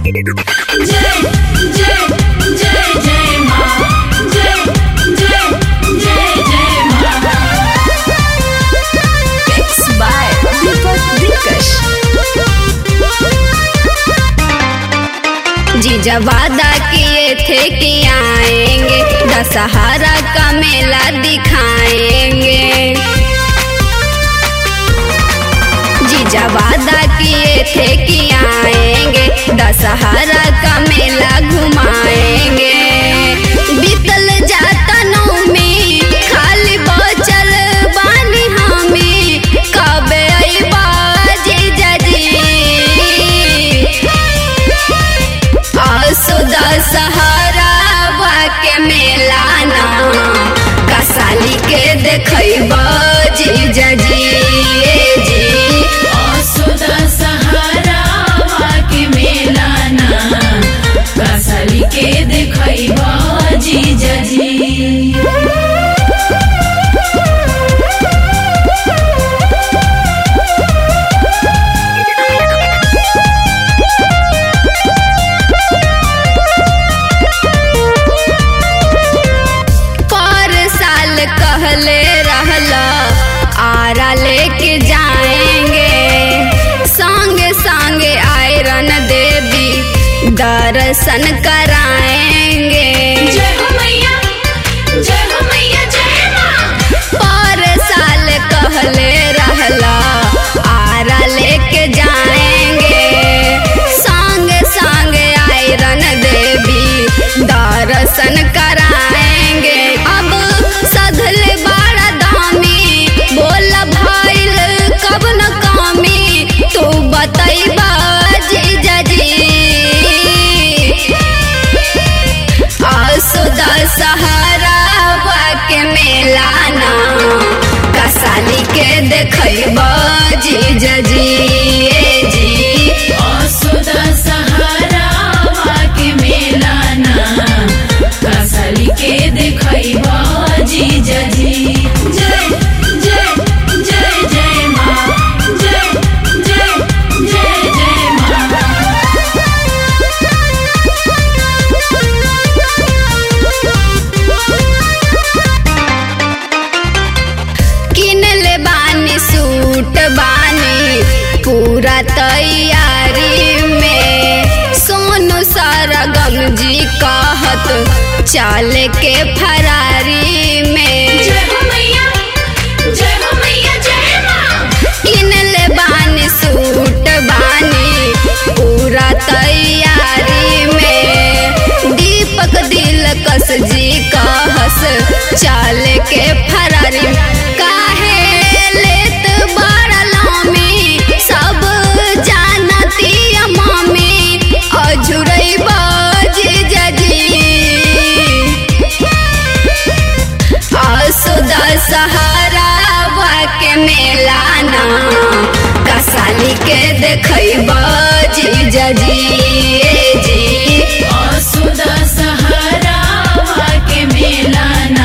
जय जय जय जय माँ जय जय जय जय माँ Mixed by Deepak Dilkash. जीजा वादा किए थे कि आएंगे दशहरा का मेला दिखाएंगे जीजा वादा किए थे कि आएंगे दशहरा का मेला घुमाएंगे बीतल जाता नौमी खाली बचल बानी हमें कब अइबा जीजा जी आसुदा सहारा के मेला ना कसाली के देखब जीजा जी ए जी असुदा सहारा के मेला ना कसली के देखैबा जीजा जी पर साल कहले रहला आरा लेके जाएंगे संगे संगे आयरन देवी दर्शन कराएंगे जय हो मैया जय हो मैया जय माँ पर साल कहले रहला आरा लेके जाएंगे संगे संगे आयरन देवी दर्शन कराएंगे अब सधले बाड़ा दामी बोल भइल कब न कमी तू बतैबा जीजा जी आसुदा सहारा के मेला ना कसाली के देखब जीजा जी ए जी असुदा सहारा के मेला ना कसली के देखैबा जीजा जी जय जय जय जय माँ जय जय जय जय माँ किन ले बानी सूट बानी पूरा तैयारी में सोनू सरगम जी कहत चल के फरारी में जय हो मैया जय हो मैया जय माँ किन ले बानी सूट बानी पूरा तैयारी में दीपक दिलकश जी कहस चल के फरारी काहे लेत बड़ा लामी सब जानती मामी अझुरई जीजा जी आसुदा सहारा के मेला ना कसाली के देखब जीजा जी ए जी असुदा सहारा के मेला